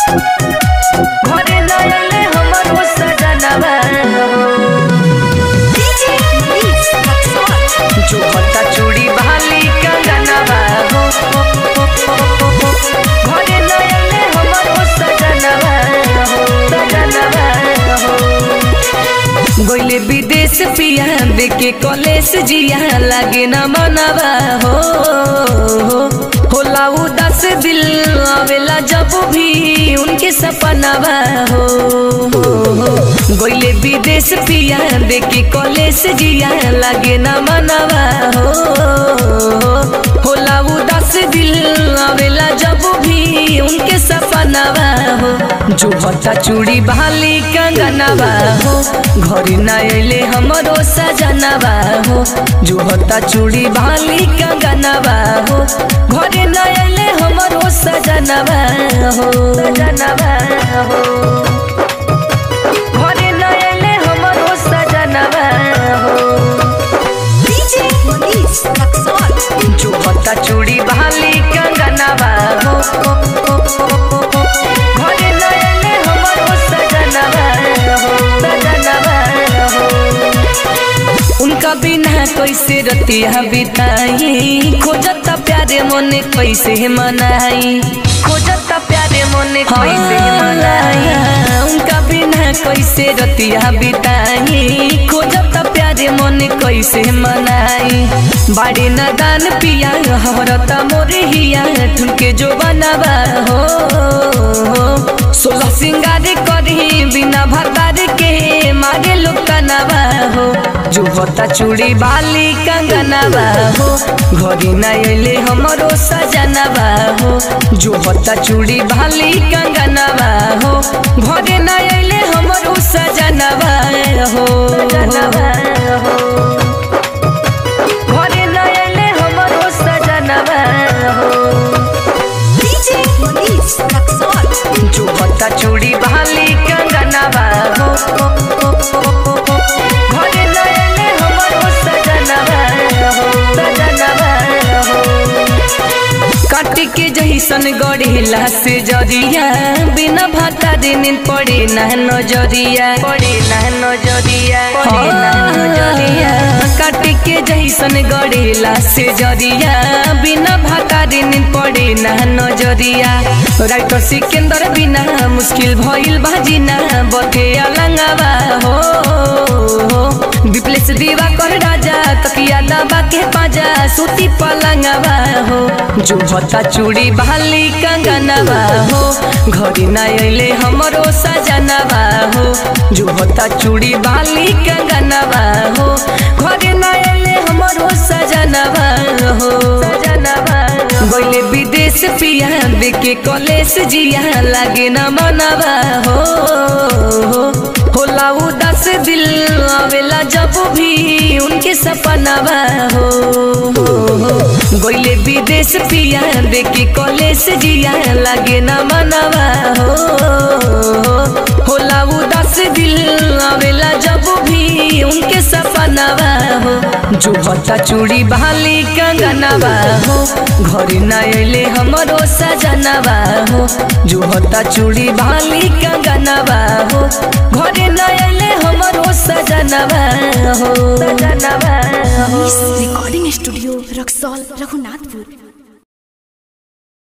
घरे न आइले हमरो सजनवा DJ Mix Maxwell. जो हता चूड़ी भाली कंगनवा हो घरे न आइले हमरो सजनवा हो सजनवा हो गोइले विदेश पिया देखे कॉलेज जिया लागे न मनवा हो होला उदास दिल आवेला जब भी उनके सपनावा हो गोइले विदेश पिया देखे कॉलेज जिया लागे न मनवा हो होला उदास दिल आवेला जब भी उनके सपनावा हो जो हता चूड़ी भाली कंगनवा हो घरे न अइले हमरो सजनवा हो जो हता चूड़ी भाली कंगनवा हो घरे न अइले हमरो सजनवा हो सजनवा हो घरे न अइले हमरो सजनवा हो DJ Mix Maxwell. जो हता चूड़ी भाली कंगनवा हो घरे न अइले हमरो सजनवा हो सजनवा हो उनका बिना कैसे रतिया बिताई खोजता प्यारे मोने कैसे मनाई खोजता प्यारे मोने कैसे मनाई उनका बिना कैसे रतिया बिताई खोजता प्यारे मोने कैसे मनाई बाड़ी न दान पिया हरता मोरे हिया ठुनके जो बनावा हो सोलह सिंगार करी बिना भतार के मारे लोग कनवा हो जो होता चूड़ी बाली कंगनवा हो घरी न अइले हमरो सजनवा हो जो होता चूड़ी बाली कंगनवा हो घरे न अइले हमरो सजनवा हो घरे न अइले हमरो सजनवा हो DJ Mix Maxwell. जो होता चूड़ी भाली कंगनवा हो घरे न अइले हमरो सजनवा हो सजनवा हो काट के जहिसन गढ़ेला से जरिया बिना भाता दिन पड़े ना नजरिया पड़े ना नजरिया पड़े ना नजरिया काट के जहिसन गढ़ेला से जरिया बिना भाता दिन पड़े ना नजरिया राइटर सिकंदर बिना मुश्किल भइल बाजिना बके अलंगवा हो विप्लेश दीवा कर राजा तकिया दबा के पाजा सूती पलंगवा हो जो होता चूड़ी बाली कंगनवा हो घड़ी न अइले हमरो सजनवा हो जो होता चूड़ी बाली कंगनवा हो घरे न अइले हमरो सजनवा हो सजनवा गइले विदेश पिया देखे कॉलेज जिया लागे न मनवा हो होला उदास दिल आवेला जब भी उनके सपनावा हो गइले विदेश पिया देखे कॉलेज जिया लागे न मनवा हो होला उदास दिल आवेला जब भी उनके सपनावा हो जो हता चूड़ी बाली कंगनवा हो घरे न अइले हमरो सजनवा हो जो हता चूड़ी बाली कंगनवा हो घरे न अइले हमरो सजनवा हो सजनवा हो Recording Studio Roxol Raghunatpur.